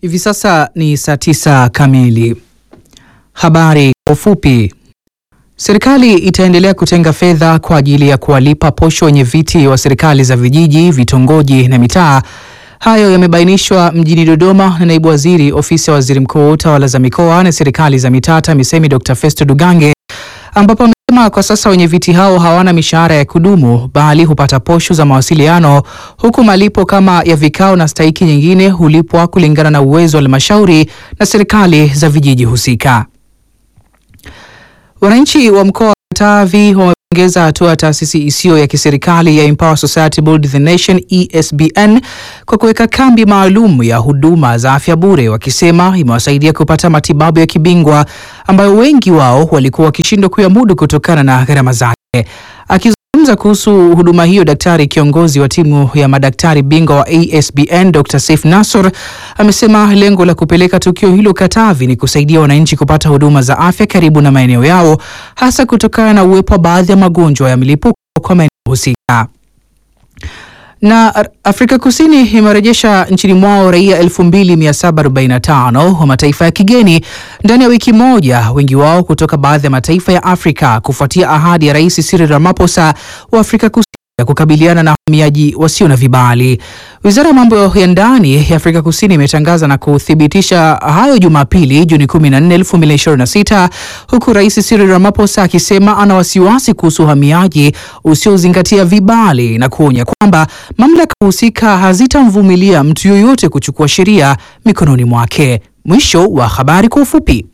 Hivi sasa ni saa tisa kamili. Habari kwa ufupi. Serikali itaendelea kutenga fedha kwa ajili ya kuwalipa posho wenye viti wa serikali za vijiji, vitongoji na mitaa. Hayo yamebainishwa mjini Dodoma na naibu waziri ofisi ya waziri mkuu, tawala za mikoa na serikali za mitaa TAMISEMI, Dr. Festo Dugange, ambapo amesema kwa sasa wenye viti hao hawana mishahara ya kudumu bali hupata posho za mawasiliano, huku malipo kama ya vikao na stahiki nyingine hulipwa kulingana na uwezo wa halmashauri na serikali za vijiji husika. Wananchi wa mkoa wa Katavi wamepongeza hatua ya taasisi isiyo ya kiserikali ya Empower Society Build the Nation ESBN kwa kuweka kambi maalum ya huduma za afya bure, wakisema imewasaidia kupata matibabu ya kibingwa ambayo wengi wao walikuwa wakishindwa kuyamudu kutokana na gharama zake. Akizungumza kuhusu huduma hiyo, daktari kiongozi wa timu ya madaktari bingwa wa ASBN Dr. Saif Nasor amesema lengo la kupeleka tukio hilo Katavi ni kusaidia wananchi kupata huduma za afya karibu na maeneo yao, hasa kutokana na uwepo wa baadhi ya magonjwa ya milipuko kwa maeneo husika. Na Afrika Kusini imerejesha nchini mwao raia 2745 wa mataifa ya kigeni ndani ya wiki moja, wengi wao kutoka baadhi ya mataifa ya Afrika kufuatia ahadi ya Rais Cyril Ramaphosa wa Afrika Kusini ya kukabiliana na wahamiaji wasio na vibali. Wizara ya mambo ya ndani ya Afrika Kusini imetangaza na kuthibitisha hayo Jumapili, Juni 14, 2026, huku Rais Cyril Ramaphosa akisema ana wasiwasi kuhusu uhamiaji usiozingatia vibali na kuonya kwamba mamlaka husika hazitamvumilia mtu yoyote kuchukua sheria mikononi mwake. Mwisho wa habari kwa ufupi.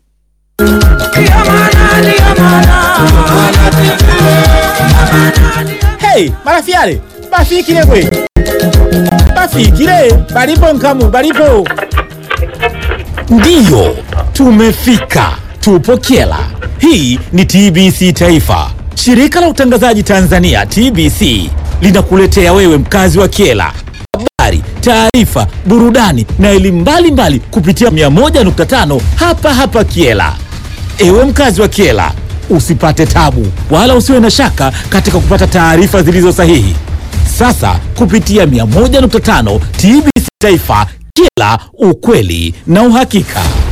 Hey, marafiale bafikile gwe bafikile balipo nkamu balipo ndiyo tumefika tupo kyela hii ni tbc taifa shirika la utangazaji tanzania tbc linakuletea wewe mkazi wa kyela habari taarifa burudani na elimu mbalimbali kupitia 101.5 hapa hapa kyela ewe mkazi wa kyela usipate tabu wala usiwe na shaka katika kupata taarifa zilizo sahihi. Sasa kupitia 101.5 TBC Taifa, kila ukweli na uhakika.